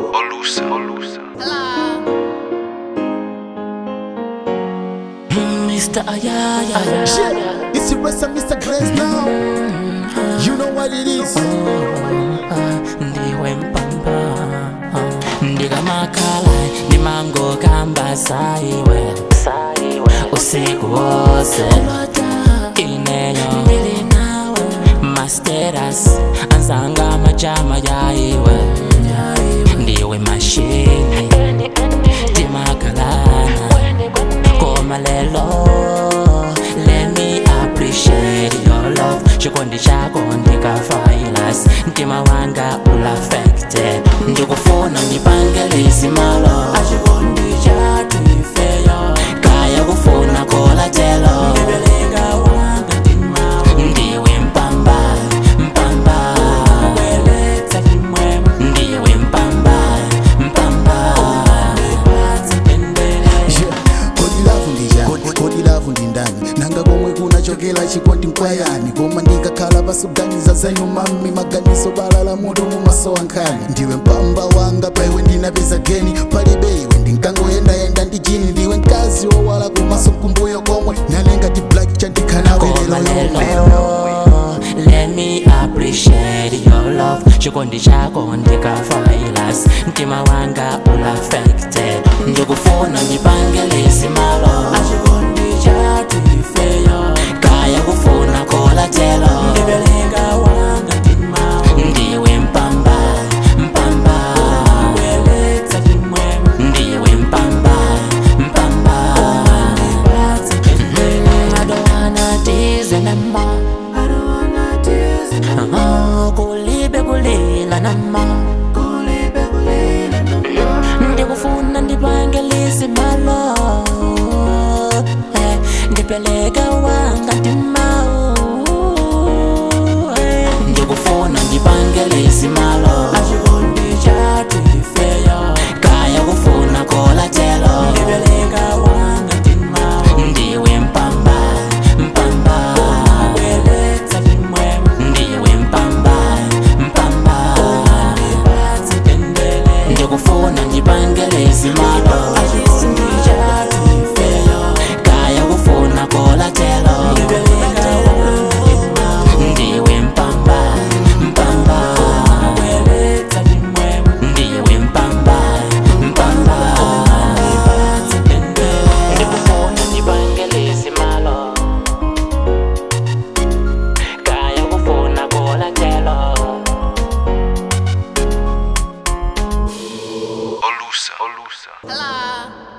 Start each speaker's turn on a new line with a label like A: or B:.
A: Olusa, Olusa.
B: Mr. Ayaya.
C: Shit, it's the rest of Mr. Glaze now. You know what it is.
B: ndiwe mpamba ndikamakhala ndimangokamba saiwe usiku wose ineyo masteras anzanga majama yaiwe ndiwe mashini timakalana koma lelo let me appreciate your love chikondi chako ndikafailas mtima wanga ulafekte ndikufuna ndipangelisi malo achikondi chatu ifeyo kaya kufuna kolatelo ndiwe mpamba mpamba ndiwe mpamba mpamba
C: Yeah, kodi lavu ndijani kodi lavu ndi ndani nanga komwe kunachokera chikondi mkwayani koma ndikakhala pasuganiza zanyu mami maganizo balala mutu mumasowa nkhani ndiwe mpamba wanga paiwe ndinapeza geni palibe iwe ndinkangoyendayenda ndi jini ndiwe mkazi wowala kumaso kumbuyo komwe nalenga ti black chandikhanawe
B: Koma
C: lero
B: lelo let me appreciate your love chikondi chako ndikafailas mtima wanga ulafekte ndikufuna ndipangelisi malo achikondi chatu ifeyo kaya kufuna kolatelo ndiwe mpamba mpamba ndiwe mpamba mpamba I don't wanna tease anymore. Ah, kulibe kulila nama ndikufuna ndipangelisi malo Eh, ndipeleka wanga ndimau Eh, ndikufuna ndipangelisi malo achikondi chatu ifeyo kaya kufuna kolatelo ndiwe mpamba mpamba ndiwe mpamba mpamba ndikufuna ndipangelezi malo kaya kufuna kolatelo ndiwe mpamba mpamba ndiwe mpamba mpamba ndikufuna ndipangelezi malo kaya kufuna kolatelo
A: Olusa, Olusa.
D: Hello.